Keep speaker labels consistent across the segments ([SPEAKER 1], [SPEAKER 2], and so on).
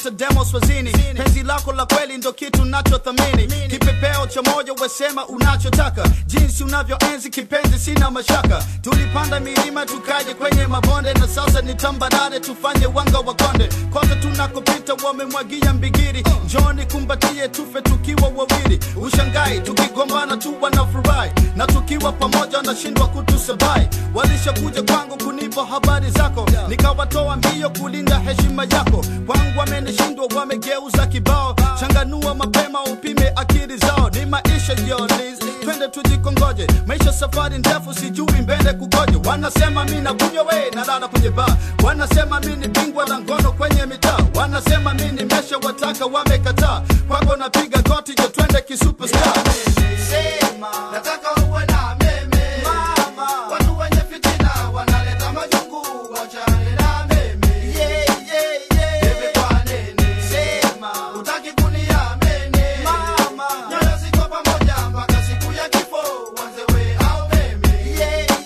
[SPEAKER 1] kabisa demo swazini penzi lako la kweli ndo kitu nachothamini kipepeo cha moja wesema unachotaka jinsi unavyoenzi kipenzi sina mashaka tulipanda milima tukaje kwenye mabonde na sasa ni tambarare tufanye wanga wa konde kote tunakopita wamemwagia mbigiri njoni kumbatie tufe tukiwa wawili ushangai tukigombana tu wanafurahi na tukiwa pamoja wanashindwa kutusabai walishakuja kwangu kunipa habari zako nikawatoa mbio kulinda heshima yako kwangu wamenishindwa wamegeuza kibao changanua mapema upime akili zao ni maisha yolis twende tujikongoje maisha safari ndefu sijui mbele kukoje wanasema mi nakunywa we nalala kwenye baa wanasema mi ni bingwa la ngono kwenye mitaa wanasema mi nimesha wataka wamekataa kwako napiga goti jo twende kisuperstar
[SPEAKER 2] Sema, nataka uwe na meme. Watu wenye fitina wanaleta majungu, wachane na meme. Bebe kwa nene. Sema, hutaki kuniamini. Nyoyo ziko pamoja mpaka siku ya kifo, uanze we au mimi.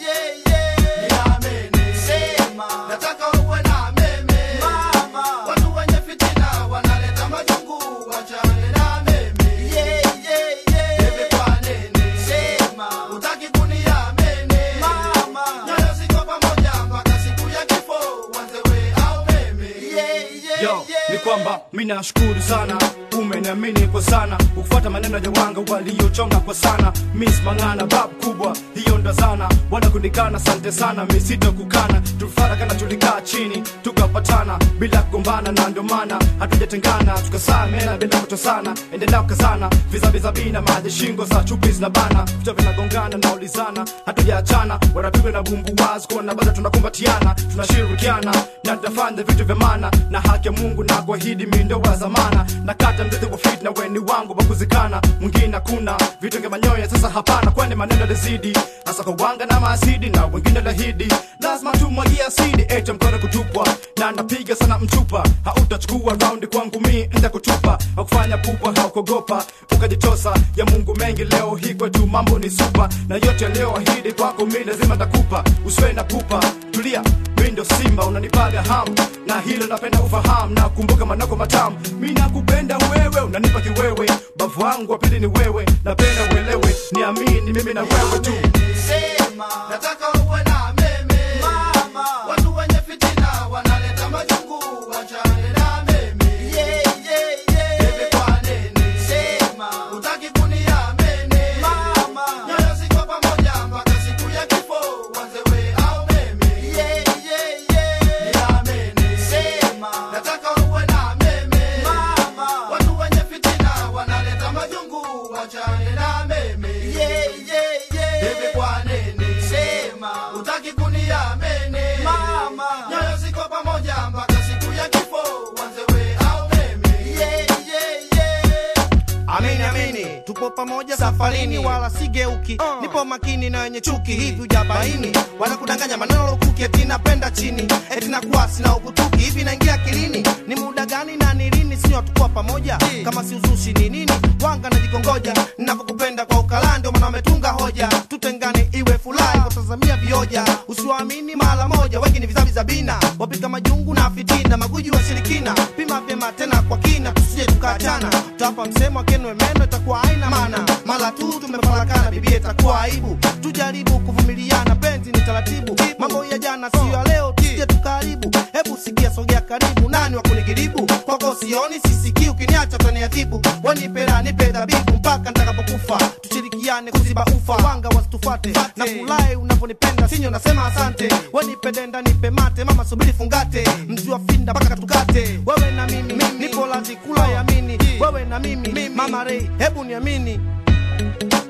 [SPEAKER 2] Niamini. Sema, nataka uwe na meme. Watu wenye fitina wanaleta majungu, wachane na mimi. Bebe kwa nene. Sema, hutaki kuniamini. Nyoyo ziko pamoja mpaka siku ya kifo, uanze we au mimi.
[SPEAKER 3] yo ni kwamba mi nashukuru sana umeniamini kwa sana ukufuata maneno ya wanga waliochonga kwa sana mis mang'ana bab kubwa hiyo ndo zana wala kunikana sante sana misito kukana tulifarakana tulikaa chini tukapatana bila kugombana na ndio maana hatujatengana tukasamena bila kutosana endelea kukazana vizaviza bina maji shingo za chupi zinabana vichwa vinagongana na ulizana hatujaachana wanapigwa na bumbu wazi kuona bado tunakumbatiana tunashirikiana na tutafanya vitu vya maana na haki ya mungu na kuahidi mindo wa zamana na kata mzizi wa fitna weni wangu wa kuzikana mwingine hakuna vitu vya manyoya sasa hapana kwani maneno lazidi hasa kwa wanga na maasidi na wengine lahidi lazima tumwagia asidi ete mkono kutupwa na napiga sana mchupa hautachukua raundi kwangu mi nda kutupa hakufanya pupa haukogopa ukajitosa ya mungu mengi leo hii kwetu mambo ni supa na yote yaliyoahidi kwako mi lazima takupa usiwe na pupa tulia mi ndo simba unanipaga hamu na hilo napenda ufahamu na kumbuka manako matamu mi nakupenda wewe unanipa kiwewe bavu wangu wa pili ni wewe napenda uelewe niamini mimi na wewe tu
[SPEAKER 2] Sema, nataka uwe na meme. Watu wenye fitina wanaleta majungu, wachane na meme. Bebe kwa nene. Sema, hutaki kuniamini. Nyoyo ziko pamoja mpaka siku ya kifo, uanze we au mimi. Niamini. Sema, nataka uwe na meme. Watu wenye fitina wanaleta majungu, wachane na meme. Bebe kwa nene. Sema, hutaki kuniamini. Nyoyo ziko pamoja mpaka siku ya kifo, uanze we au mimi.
[SPEAKER 4] Amini amini, tupo pamoja safarini, wala sigeuki. Nipo makini na wenye chuki, hivi ujabaini wanakudanganya maneno lukuki, eti napenda chini, eti nakuwa sina ukutuki. Hivi naingia akilini, ni muda gani na ni lini? Sio tukuwa pamoja, kama si uzushi ni nini? Wanga najikongoja, ninavyokupenda kwa ukala, ndio maana wametunga hoja, tutengane iwe furahi, kutazamia vioja, usiwaamini mara moja, wengi ni vizavi za bina, wapika majungu na fitina, maguji wa shirikina, pima vyema tena kwa kina, tusije tukaachana, tutapa msemo akenwe meno, itakuwa haina maana, mara tu tumefarakana, bibia itakuwa aibu, tujaribu kuvumiliana, penzi ni taratibu, mambo ya jana siyo ya leo, tusije tukaharibu, hebu sikia, sogea karibu, nani wa kunigiribu, kwako sioni, sisikii, ukiniacha utaniadhibu, wanipera nipe dhabibu mpaka nitakapokufa, tushirikiane kuziba ufa, wanga wasitufate, na kulai unaponipenda sinyo, nasema asante, wanipedenda nipe mate, mama subiri fungate, mzi wa finda mpaka tukate, wewe na mimi, nipo lazi kula yamini, wewe na mimi, mama rei, hebu niamini